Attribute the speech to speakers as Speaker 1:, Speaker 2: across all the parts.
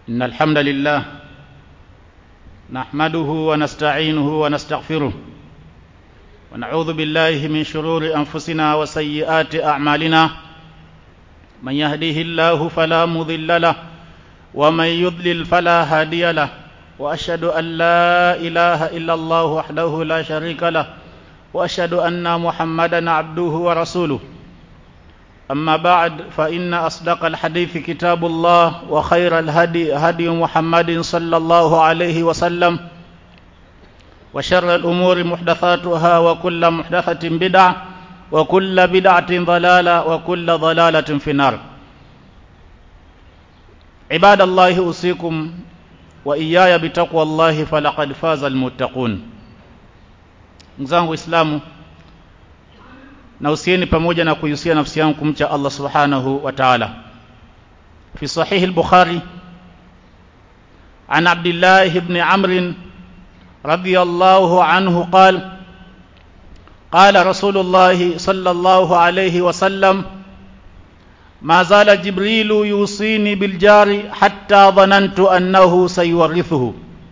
Speaker 1: إن الحمد لله نحمده ونستعينه ونستغفره ونعوذ بالله من شرور أنفسنا وسيئات أعمالنا من يهديه الله فلا مضل له ومن يضلل فلا هادي له وأشهد أن لا إله إلا الله وحده لا شريك له وأشهد أن محمدا عبده ورسوله أما بعد فإن أصدق الحديث كتاب الله وخير الهدي هدي محمد صلى الله عليه وسلم وشر الأمور محدثاتها وكل محدثة بدعة وكل بدعة ضلالة وكل ضلالة في النار عباد الله أوصيكم وإياي بتقوى الله فلقد فاز المتقون mzangu Islamu na usieni pamoja na kuihusia nafsi yangu kumcha Allah subhanahu wa ta'ala fi sahih al-bukhari an abdullah ibn amr radiyallahu anhu qala قال رسول الله صلى الله عليه وسلم ما زال جبريل يوصيني بالجار حتى ظننت أنه سيورثه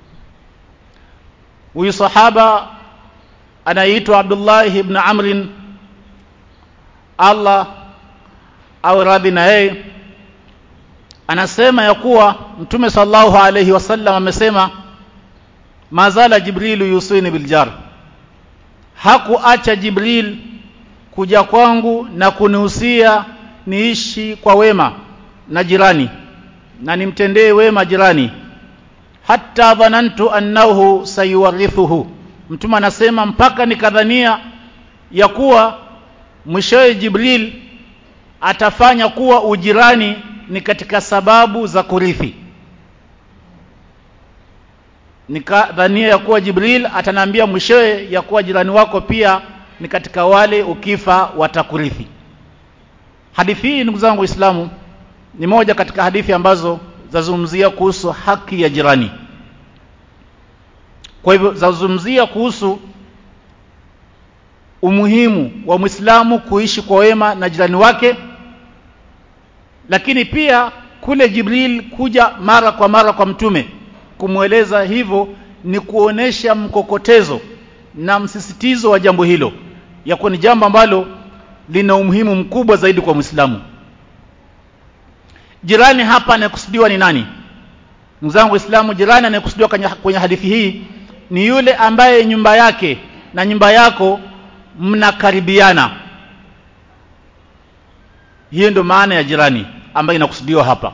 Speaker 1: ويصحابة anaitwa Abdullah ibn Amr Allah au radhi na yeye anasema ya kuwa Mtume sallallahu alayhi wasallam amesema mazala Jibril yusini biljar hakuacha Jibril kuja kwangu na kunihusia niishi kwa wema na jirani na nimtendee wema jirani hatta dhanantu annahu sayuwarithuhu mtume anasema mpaka nikadhania ya kuwa mwishowe Jibril atafanya kuwa ujirani ni katika sababu za kurithi nikadhania ya kuwa Jibril ataniambia mwishowe ya kuwa jirani wako pia ni katika wale ukifa watakurithi hadithi hii ndugu zangu waislamu ni moja katika hadithi ambazo zazungumzia kuhusu haki ya jirani kwa hivyo zazungumzia kuhusu umuhimu wa Muislamu kuishi kwa wema na jirani wake lakini pia kule Jibril kuja mara kwa mara kwa mtume kumweleza hivyo ni kuonesha mkokotezo na msisitizo wa jambo hilo ya kuwa ni jambo ambalo lina umuhimu mkubwa zaidi kwa Muislamu jirani hapa anayekusudiwa ni nani mzangu Waislamu jirani anayekusudiwa kwenye hadithi hii ni yule ambaye nyumba yake na nyumba yako mnakaribiana hiyo ndio maana ya jirani ambayo inakusudiwa hapa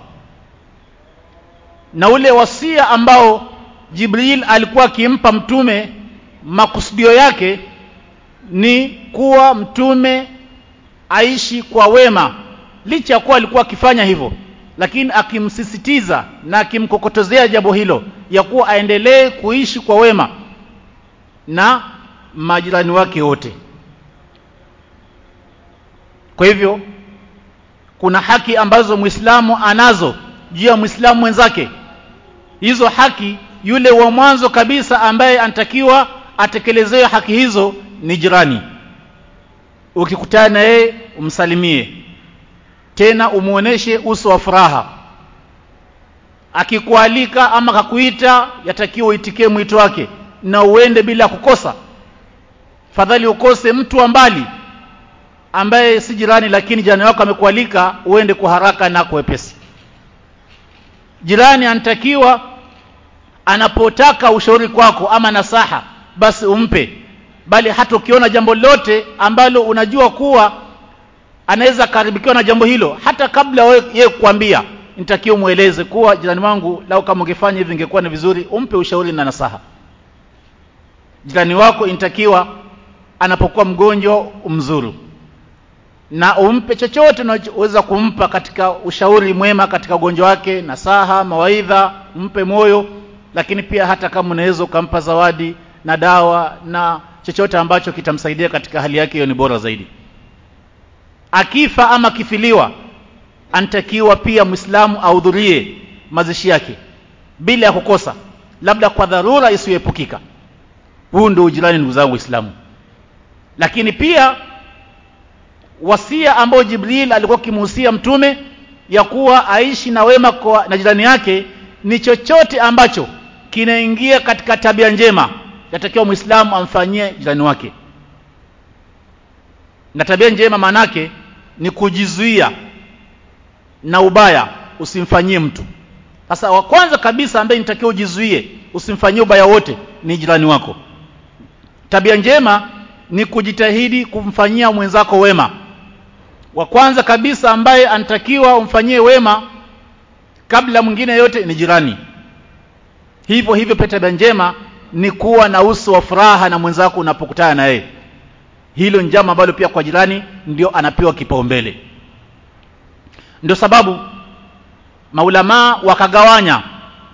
Speaker 1: na ule wasia ambao Jibril alikuwa akimpa mtume makusudio yake ni kuwa mtume aishi kwa wema licha ya kuwa alikuwa akifanya hivyo lakini akimsisitiza na akimkokotezea jambo hilo ya kuwa aendelee kuishi kwa wema na majirani wake wote kwa hivyo kuna haki ambazo Muislamu anazo juu ya Muislamu mwenzake hizo haki yule wa mwanzo kabisa ambaye anatakiwa atekelezewe haki hizo ni jirani ukikutana na yeye umsalimie tena umuoneshe uso wa furaha akikualika ama kakuita yatakiwa uitikie mwito wake na uende bila kukosa fadhali ukose mtu wa mbali ambaye si jirani lakini jirani wako amekualika uende kwa haraka na kwa wepesi jirani anatakiwa anapotaka ushauri kwako ama nasaha basi umpe bali hata ukiona jambo lote ambalo unajua kuwa anaweza karibikiwa na jambo hilo hata kabla yeye kukwambia nitakiwa mueleze kuwa jirani wangu lau kama ungefanya hivi ingekuwa ni vizuri umpe ushauri na nasaha jirani wako inatakiwa anapokuwa mgonjwa umzuru na umpe chochote unachoweza kumpa katika ushauri mwema katika ugonjwa wake nasaha mawaidha umpe moyo lakini pia hata kama unaweza ukampa zawadi na dawa na chochote ambacho kitamsaidia katika hali yake hiyo ni bora zaidi akifa ama kifiliwa anatakiwa pia Muislamu ahudhurie mazishi yake bila ya kukosa labda kwa dharura isiyoepukika huu ndio ujirani ndugu zangu Waislamu lakini pia wasia ambao Jibril alikuwa akimuhusia mtume ya kuwa aishi na wema kwa na jirani yake ni chochote ambacho kinaingia katika tabia njema yatakiwa muislamu amfanyie jirani wake na tabia njema maanake ni kujizuia na ubaya usimfanyie mtu sasa wa kwanza kabisa ambaye nitakiwa ujizuie usimfanyie ubaya wote ni jirani wako tabia njema ni kujitahidi kumfanyia mwenzako wema wa kwanza kabisa ambaye anatakiwa umfanyie wema kabla mwingine yote ni jirani hivyo hivyo pia tabia njema ni kuwa na uso wa furaha na mwenzako unapokutana na yeye hilo njama ambalo pia kwa jirani ndio anapewa kipaumbele ndio sababu maulamaa wakagawanya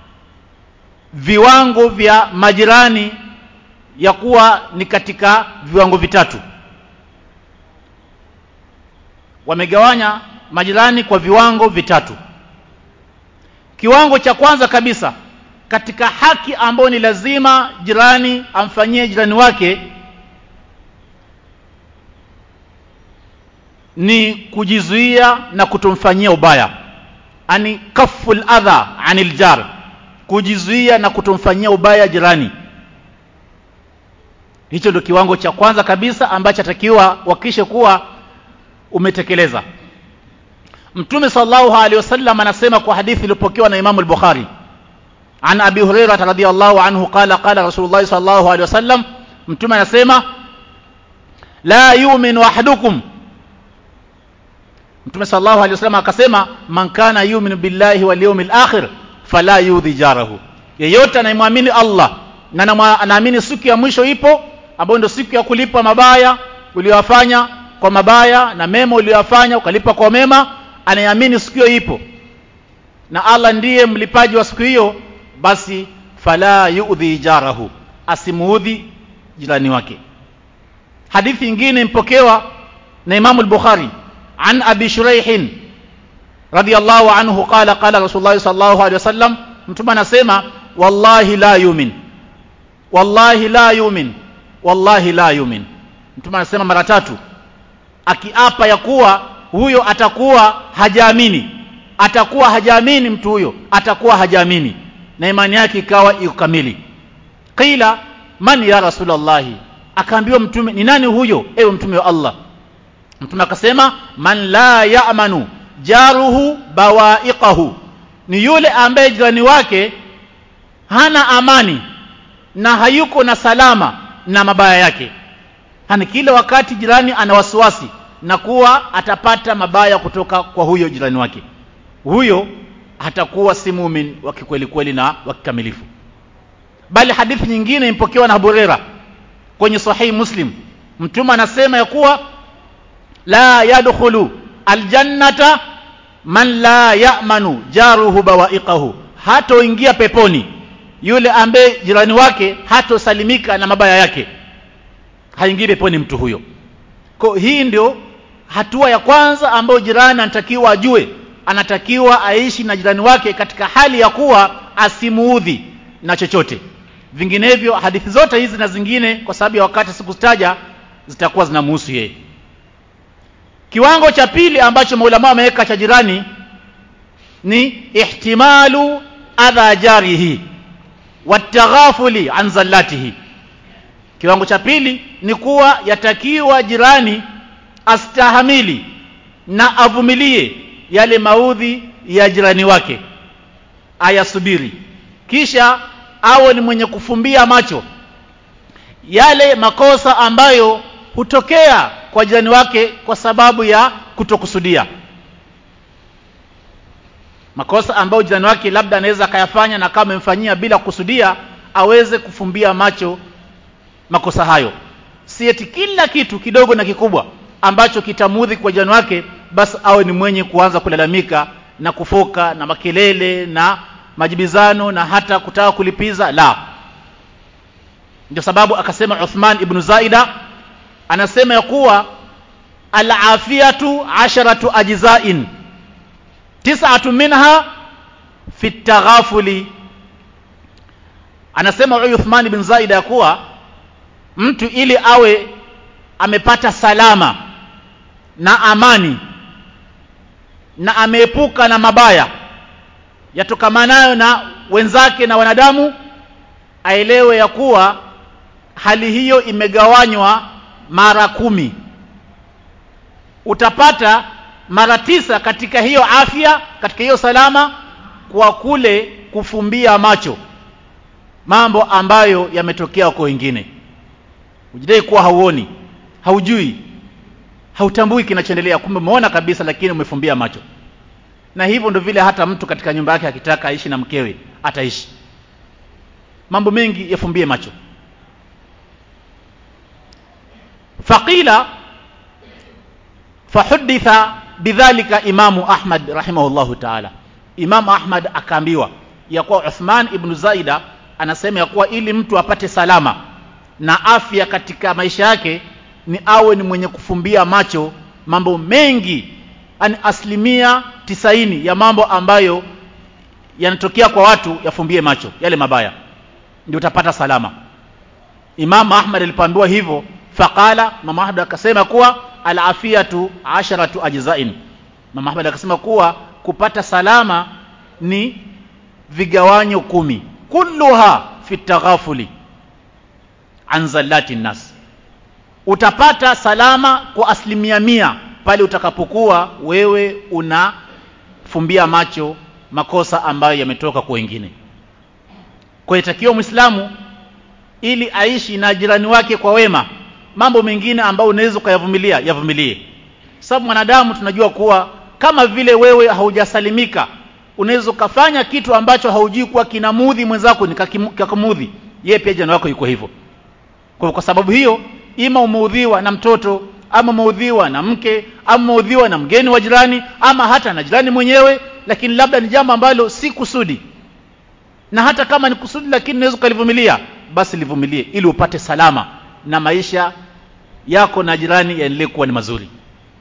Speaker 1: viwango vya majirani ya kuwa ni katika viwango vitatu wamegawanya majirani kwa viwango vitatu kiwango cha kwanza kabisa katika haki ambayo ni lazima jirani amfanyie jirani wake ni kujizuia na kutomfanyia ubaya ani kaful adha anil jar kujizuia na kutomfanyia ubaya jirani hicho ndio kiwango cha kwanza kabisa ambacho atakiwa wakishe kuwa umetekeleza mtume sallallahu alaihi wasallam anasema kwa hadithi iliyopokewa na imamu al-bukhari an abi hurairah radhiyallahu anhu qala qala rasulullah sallallahu alaihi wasallam mtume anasema la yu'minu ahadukum mtume sallallahu alaihi wasallam akasema man kana yu'minu billahi wal yawmil akhir fala yudhi jarahu yeyote anayemwamini Allah na anaamini siku ya mwisho ipo ambayo ndio siku ya kulipa mabaya uliyofanya kwa mabaya na mema uliyofanya ukalipa kwa mema anayeamini siku hiyo ipo na Allah ndiye mlipaji wa siku hiyo basi fala yu'dhi jarahu asimuudhi jirani wake hadithi nyingine impokewa na Imam al-Bukhari an Abi Shuraih radiyallahu anhu qala qala Rasulullah sallallahu alaihi wasallam mtume anasema wallahi la yumin wallahi la yumin wallahi la yumin mtume anasema mara tatu akiapa ya kuwa huyo atakuwa hajaamini atakuwa hajaamini mtu huyo atakuwa hajaamini na imani yake ikawa iko kamili qila man ya rasulullah akaambiwa mtume ni nani huyo ewe mtume wa Allah mtume akasema man la ya'manu jaruhu bawaiqahu ni yule ambaye jirani wake hana amani na hayuko na salama na mabaya yake hani kila wakati jirani ana wasiwasi na kuwa atapata mabaya kutoka kwa huyo jirani wake huyo hatakuwa si mumin wa kikweli kweli na wa kikamilifu bali hadithi nyingine impokewa na Abu Huraira kwenye sahihi Muslim mtume anasema ya kuwa la yadkhulu aljannata man la ya'manu jaruhu bawaiqahu hatoingia peponi yule ambaye jirani wake hatosalimika na mabaya yake haingii peponi mtu huyo kwa hii ndio hatua ya kwanza ambayo jirani anatakiwa ajue anatakiwa aishi na jirani wake katika hali ya kuwa asimuudhi na chochote vinginevyo hadithi zote hizi na zingine kwa sababu ya wakati sikutaja zitakuwa zinamhusu yeye kiwango cha pili ambacho maulama wameweka cha jirani ni ihtimalu adha jarihi wataghafuli an zallatihi kiwango cha pili ni kuwa yatakiwa jirani astahamili na avumilie yale maudhi ya jirani wake ayasubiri kisha awe ni mwenye kufumbia macho yale makosa ambayo hutokea kwa jirani wake kwa sababu ya kutokusudia makosa ambayo jirani wake labda anaweza akayafanya na kama amemfanyia bila kusudia aweze kufumbia macho makosa hayo si eti kila kitu kidogo na kikubwa ambacho kitamudhi kwa jirani wake basi awe ni mwenye kuanza kulalamika na kufoka na makelele na majibizano na hata kutaka kulipiza la ndio sababu akasema Uthman ibn Zaida anasema ya kuwa al-afiyatu asharatu ajza'in tis'atu minha fi taghafuli anasema Uthman ibn Zaida ya kuwa mtu ili awe amepata salama na amani na ameepuka na mabaya yatokamanayo na wenzake na wanadamu aelewe ya kuwa hali hiyo imegawanywa mara kumi utapata mara tisa katika hiyo afya katika hiyo salama kwa kule kufumbia macho mambo ambayo yametokea kwa wengine ujidai kuwa hauoni haujui hautambui kinachoendelea kumbe umeona kabisa lakini umefumbia macho na hivyo ndio vile hata mtu katika nyumba yake akitaka aishi na mkewe ataishi mambo mengi yafumbie macho faqila fahuditha bidhalika imamu ahmad rahimahullahu taala imamu ahmad akaambiwa ya kuwa uthman ibnu zaida anasema ya kuwa ili mtu apate salama na afya katika maisha yake ni awe ni mwenye kufumbia macho mambo mengi ani asilimia tisaini ya mambo ambayo yanatokea kwa watu yafumbie macho yale mabaya ndio utapata salama imamu ahmad alipoambiwa hivyo faqala mama ahmad akasema kuwa alafiyatu asharatu ajzain mama ahmad akasema kuwa kupata salama ni vigawanyo kumi kulluha fi taghafuli an zallati nnas utapata salama kwa asilimia mia pale utakapokuwa wewe unafumbia macho makosa ambayo yametoka kwa wengine kwa itakiwa mwislamu ili aishi na jirani wake kwa wema mambo mengine ambayo unaweza ukayavumilia yavumilie sababu mwanadamu tunajua kuwa kama vile wewe haujasalimika unaweza ukafanya kitu ambacho haujui kuwa kinamudhi mwenzako nikakumudhi yeye pia jirani wako yuko hivyo kwa, kwa sababu hiyo ima umeudhiwa na mtoto ama umeudhiwa na mke ama umeudhiwa na mgeni wa jirani ama hata na jirani mwenyewe lakini labda ni jambo ambalo si kusudi na hata kama ni kusudi lakini unaweza ukalivumilia basi livumilie ili upate salama na maisha yako na jirani yaendelee kuwa ni mazuri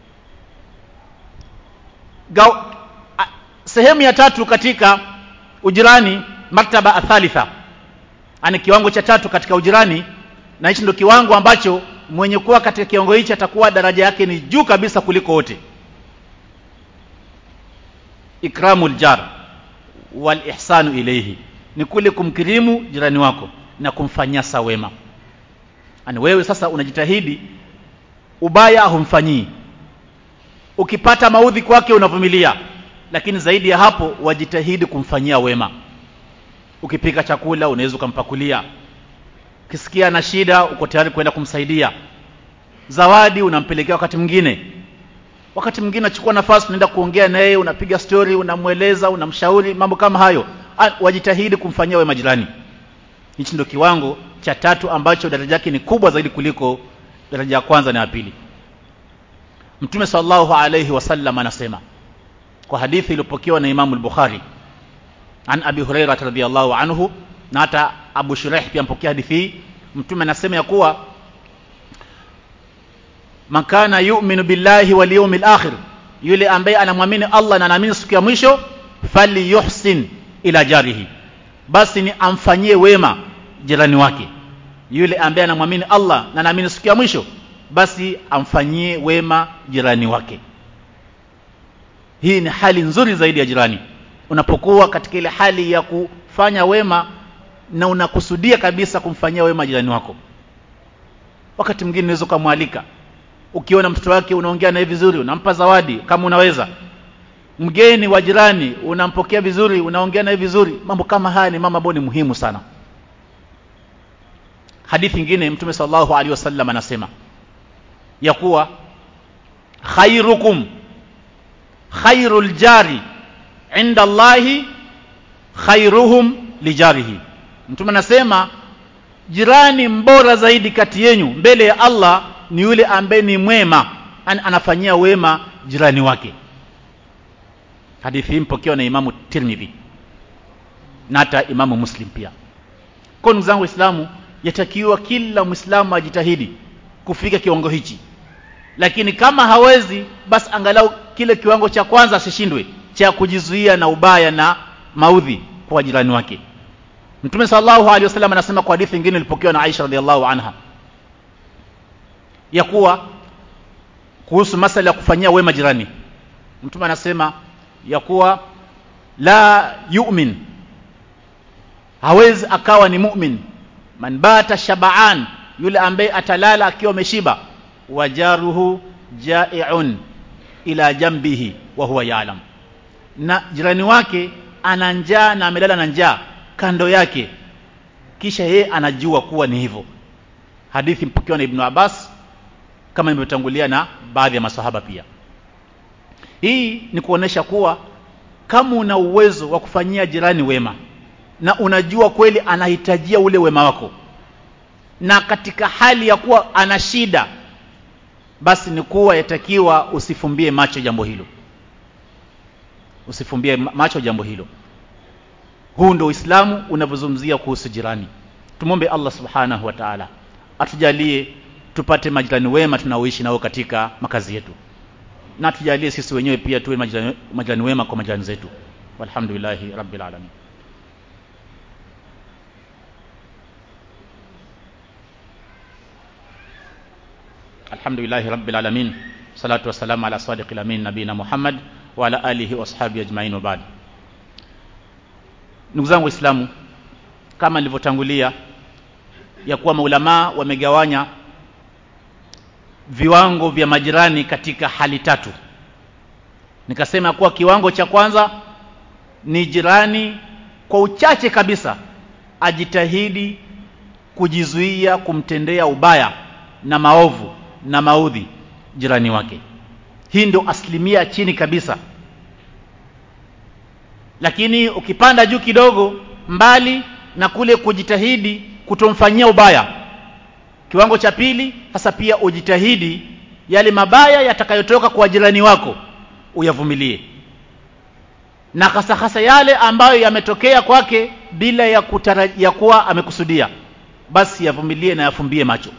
Speaker 1: Gau, a, sehemu ya tatu katika ujirani maktaba athalitha ani kiwango cha tatu katika ujirani na hichi ndio kiwango ambacho mwenye kuwa katika kiwango hichi atakuwa daraja yake ni juu kabisa kuliko wote ikramul jar wal ihsanu ilayhi ni kule kumkirimu jirani wako na kumfanyia sawema ani wewe sasa unajitahidi ubaya humfanyii ukipata maudhi kwake unavumilia lakini zaidi ya hapo wajitahidi kumfanyia wema ukipika chakula unaweza ukampakulia ukisikia na shida uko tayari kwenda kumsaidia zawadi unampelekea wakati mwingine wakati mwingine unachukua nafasi unaenda kuongea naye unapiga stori unamweleza unamshauri mambo kama hayo wajitahidi kumfanyia wema jirani hichi ndio kiwango cha tatu ambacho daraja yake ni kubwa zaidi kuliko daraja ya kwanza na ya pili mtume sallallahu alayhi wasallam anasema kwa hadithi iliyopokewa na imamu al-bukhari an abi huraira radhiyallahu anhu na hata abu shuraih pia mpokea hadithi hii mtume anasema ya kuwa man kana yu'minu billahi wal yawmil akhir yule ambaye anamwamini Allah na anaamini siku ya mwisho falyuhsin ila jarihi basi ni amfanyie wema jirani wake yule ambaye anamwamini Allah na anaamini siku ya mwisho basi amfanyie wema jirani wake hii ni hali nzuri zaidi ya jirani unapokuwa katika ile hali ya kufanya wema na unakusudia kabisa kumfanyia wema jirani wako wakati mwingine unaweza ukamwalika ukiona mtoto wake unaongea naye vizuri unampa zawadi kama unaweza mgeni wa jirani unampokea vizuri unaongea naye vizuri mambo kama haya ni mambo ambayo ni muhimu sana hadithi nyingine mtume sallallahu alaihi wasallam anasema ya kuwa khairukum khairul jari inda Allahi khairuhum lijarihi mtume anasema jirani mbora zaidi kati yenu mbele ya Allah ni yule ambaye ni mwema an anafanyia wema jirani wake hadithi hii mpokewa na imamu Tirmidhi na hata imamu Muslim pia kwa ndugu zangu waislamu yatakiwa kila mwislamu ajitahidi kufika kiwango hichi lakini kama hawezi basi angalau kile kiwango cha kwanza asishindwe cha kujizuia na ubaya na maudhi kwa jirani wake mtume sallallahu alaihi wasallam anasema kwa hadithi nyingine ilipokewa na Aisha radhiallahu anha ya kuwa kuhusu masala ya kufanyia wema jirani mtume anasema ya kuwa la yu'min hawezi akawa ni mu'min man bata shabaan yule ambaye atalala akiwa ameshiba wajaruhu jai'un ila jambihi wa huwa ya'lam na jirani wake ana njaa na amelala na njaa kando yake kisha yeye anajua kuwa ni hivyo hadithi mpokewa na Ibn Abbas kama nilivyotangulia na baadhi ya masahaba pia hii ni kuonesha kuwa kama una uwezo wa kufanyia jirani wema na unajua kweli anahitajia ule wema wako na katika hali ya kuwa ana shida basi ni kuwa yatakiwa usifumbie macho jambo hilo usifumbie macho jambo hilo huu ndio Uislamu unavyozungumzia kuhusu jirani tumombe Allah subhanahu wa ta'ala atujalie tupate majirani wema tunaoishi nao katika makazi yetu na tujalie sisi wenyewe pia tuwe majirani, majirani wema kwa majirani zetu walhamdulillahi rabbil alamin alhamdulillahi rabbil alamin salatu wassalamu ala sadiqil amin nabina muhammad wa ala alihi wa ashabihi ajma'in wa ba'd ndugu zangu waislamu kama nilivyotangulia ya kuwa maulamaa wamegawanya viwango vya majirani katika hali tatu nikasema kuwa kiwango cha kwanza ni jirani kwa uchache kabisa ajitahidi kujizuia kumtendea ubaya na maovu na maudhi jirani wake hii ndio asilimia chini kabisa lakini ukipanda juu kidogo mbali na kule kujitahidi kutomfanyia ubaya kiwango cha pili sasa pia ujitahidi yale mabaya yatakayotoka kwa jirani wako uyavumilie na hasa hasa yale ambayo yametokea kwake bila ya kutarajia kuwa amekusudia basi yavumilie na yafumbie macho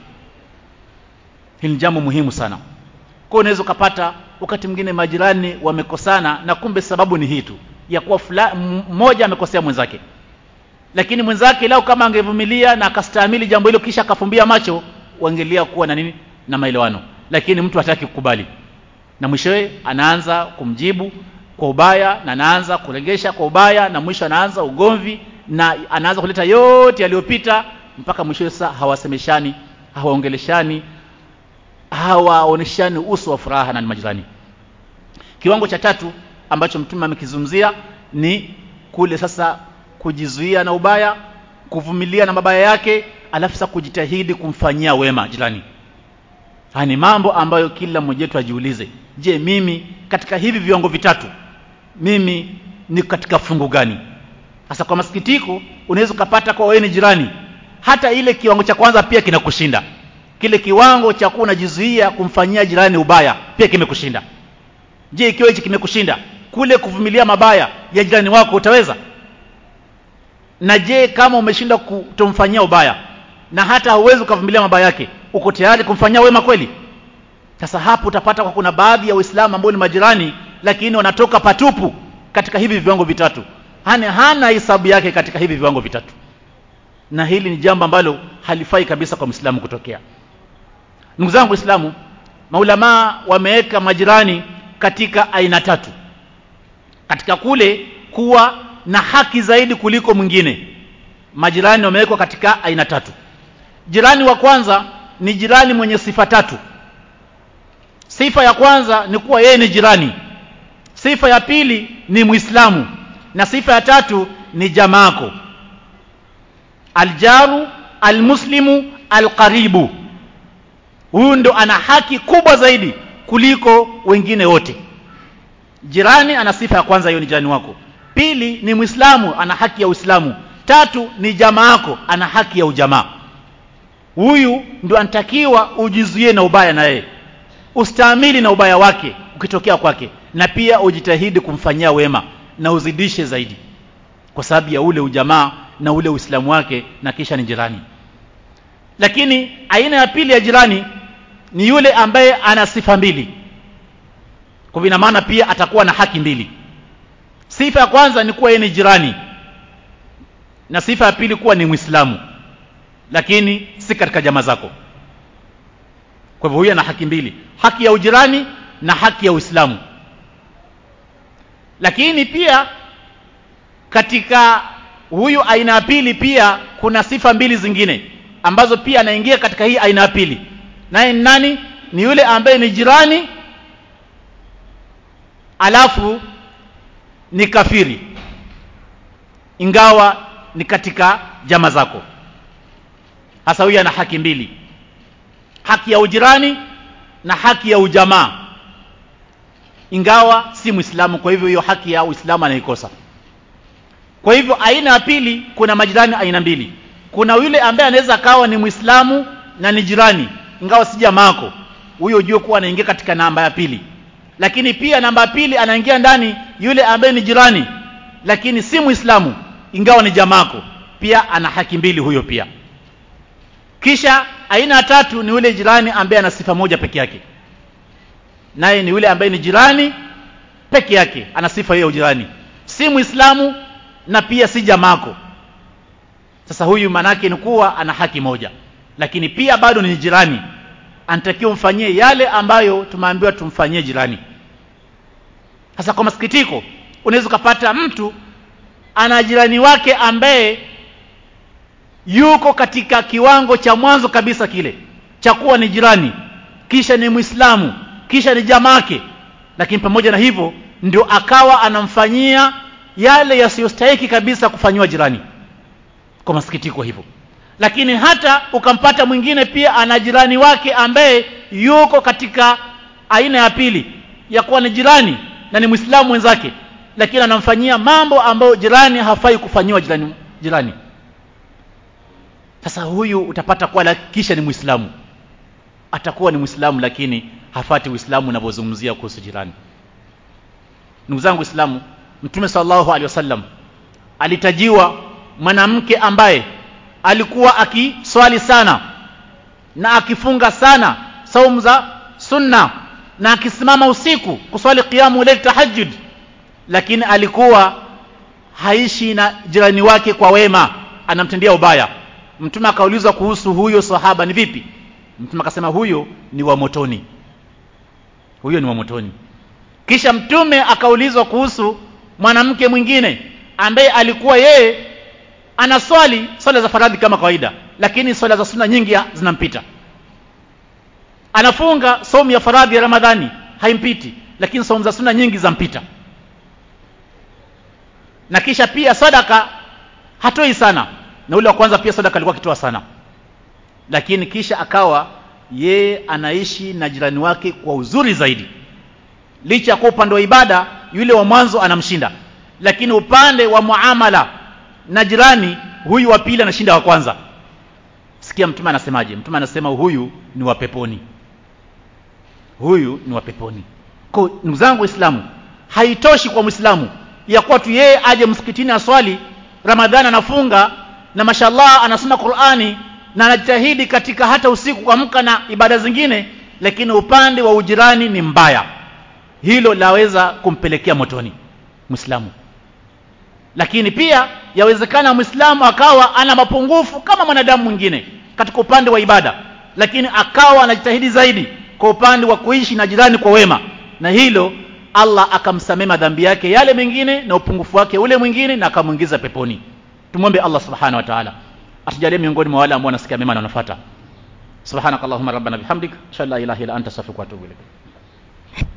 Speaker 1: hili ni jambo muhimu sana kwa unaweza ukapata wakati mwingine majirani wamekosana na kumbe sababu ni hii tu ya kuwa mmoja amekosea mwenzake lakini mwenzake lao kama angevumilia na akastahimili jambo hilo kisha akafumbia macho wangelia kuwa na nini na maelewano lakini mtu hataki kukubali na mwishowe anaanza kumjibu kwa ubaya na anaanza kuregesha kwa ubaya na mwisho anaanza ugomvi na anaanza kuleta yote yaliyopita mpaka mwishowe sasa hawasemeshani hawaongeleshani hawaoneshani uso wa furaha na majirani kiwango cha tatu ambacho mtume amekizungumzia ni kule sasa kujizuia na ubaya kuvumilia na mabaya yake alafu sasa kujitahidi kumfanyia wema jirani haya ni mambo ambayo kila mmoja wetu ajiulize je mimi katika hivi viwango vitatu mimi ni katika fungu gani sasa kwa masikitiko unaweza ukapata kwa wewe ni jirani hata ile kiwango cha kwanza pia kinakushinda kile kiwango cha kuwa unajizuia kumfanyia jirani ubaya pia kimekushinda je ikiwa hichi kimekushinda kule kuvumilia mabaya ya jirani wako utaweza na je kama umeshinda kutomfanyia ubaya na hata hauwezi ukavumilia mabaya yake uko tayari kumfanyia wema kweli sasa hapo utapata kwa kuna baadhi ya waislamu ambao ni majirani lakini wanatoka patupu katika hivi viwango vitatu hana hana hesabu yake katika hivi viwango vitatu na hili ni jambo ambalo halifai kabisa kwa mwislamu kutokea ndugu zangu waislamu maulamaa wameweka majirani katika aina tatu katika kule kuwa na haki zaidi kuliko mwingine majirani wamewekwa katika aina tatu jirani wa kwanza ni jirani mwenye sifa tatu sifa ya kwanza ni kuwa yeye ni jirani sifa ya pili ni muislamu na sifa ya tatu ni jamaako aljaru almuslimu alqaribu huyu ndo ana haki kubwa zaidi kuliko wengine wote jirani ana sifa ya kwanza hiyo ni jirani wako pili ni mwislamu ana haki ya uislamu tatu ni jamaa yako ana haki ya ujamaa huyu ndo anatakiwa ujizuie na ubaya na yeye ustaamili na ubaya wake ukitokea kwake na pia ujitahidi kumfanyia wema na uzidishe zaidi kwa sababu ya ule ujamaa na ule uislamu wake na kisha ni jirani lakini aina ya pili ya jirani ni yule ambaye ana sifa mbili kwa ina maana pia atakuwa na haki mbili sifa ya kwanza ni kuwa yeye ni jirani na sifa ya pili kuwa ni mwislamu lakini si katika jamaa zako kwa hivyo huyu ana haki mbili haki ya ujirani na haki ya uislamu lakini pia katika huyu aina ya pili pia kuna sifa mbili zingine ambazo pia anaingia katika hii aina ya pili naye ni nani ni yule ambaye ni jirani alafu ni kafiri ingawa ni katika jama zako hasa huyu ana haki mbili haki ya ujirani na haki ya ujamaa ingawa si mwislamu kwa hivyo hiyo haki ya uislamu anaikosa kwa hivyo aina ya pili kuna majirani aina mbili kuna yule ambaye anaweza akawa ni mwislamu na ni jirani ingawa si jamaako huyo ujue kuwa anaingia katika namba ya pili lakini pia namba ya pili anaingia ndani yule ambaye ni jirani lakini si mwislamu ingawa ni jamaako pia ana haki mbili huyo pia kisha aina ya tatu ni yule jirani ambaye ana sifa moja peke yake naye ni yule ambaye ni jirani peke yake ana sifa hiyo ya ujirani si mwislamu na pia si jamaako sasa huyu manake ni kuwa ana haki moja lakini pia bado ni jirani anatakiwa mfanyie yale ambayo tumeambiwa tumfanyie jirani sasa kwa masikitiko unaweza ukapata mtu ana jirani wake ambaye yuko katika kiwango cha mwanzo kabisa kile cha kuwa ni jirani kisha ni mwislamu kisha ni jamake lakini pamoja na hivyo ndio akawa anamfanyia yale yasiyostahiki kabisa kufanyiwa jirani kwa masikitiko hivyo lakini hata ukampata mwingine pia ana jirani wake ambaye yuko katika aina ya pili ya kuwa ni jirani na ni mwislamu mwenzake lakini anamfanyia mambo ambayo jirani hafai kufanyiwa jirani jirani sasa huyu utapata kuwa kisha ni mwislamu atakuwa ni mwislamu lakini hafati uislamu unavyozungumzia kuhusu jirani ndugu zangu islamu mtume sallallahu alaihi wasallam alitajiwa mwanamke ambaye alikuwa akiswali sana na akifunga sana saumu za sunna na akisimama usiku kuswali qiyamu layl tahajjud lakini alikuwa haishi na jirani wake kwa wema anamtendea ubaya mtume akaulizwa kuhusu huyo sahaba ni vipi mtume akasema huyo ni wa motoni huyo ni wa motoni kisha mtume akaulizwa kuhusu mwanamke mwingine ambaye alikuwa yeye anaswali swala za faradhi kama kawaida lakini swala za sunna nyingi zinampita anafunga somu ya faradhi ya ramadhani haimpiti lakini somu za sunna nyingi zampita na kisha pia sadaka hatoi sana na ule wa kwanza pia sadaka alikuwa akitoa sana lakini kisha akawa yeye anaishi na jirani wake kwa uzuri zaidi licha ya kwa upande wa ibada yule wa mwanzo anamshinda lakini upande wa muamala na jirani huyu wa pili anashinda wa kwanza sikia mtume anasemaje mtume anasema huyu ni wa peponi huyu ni wa peponi kwa ndugu zangu waislamu haitoshi kwa mwislamu ya kuwa tu yeye aje msikitini aswali ramadhani anafunga na mashallah anasoma qurani na anajitahidi katika hata usiku kuamka na ibada zingine lakini upande wa ujirani ni mbaya hilo laweza kumpelekea motoni mwislamu lakini pia yawezekana mwislamu akawa ana mapungufu kama mwanadamu mwingine katika upande wa ibada lakini akawa anajitahidi zaidi kwa upande wa kuishi na jirani kwa wema na hilo allah akamsamea madhambi yake yale mengine na upungufu wake ule mwingine na akamwingiza peponi tumwombe allah subhanahu wa taala atujalie miongoni mwa wale ambao wanasikia mema na wanafuata subhanakallahumma rabbana bihamdik ashhadu an la ilaha illa anta astaghfiruka wa atubu ilaik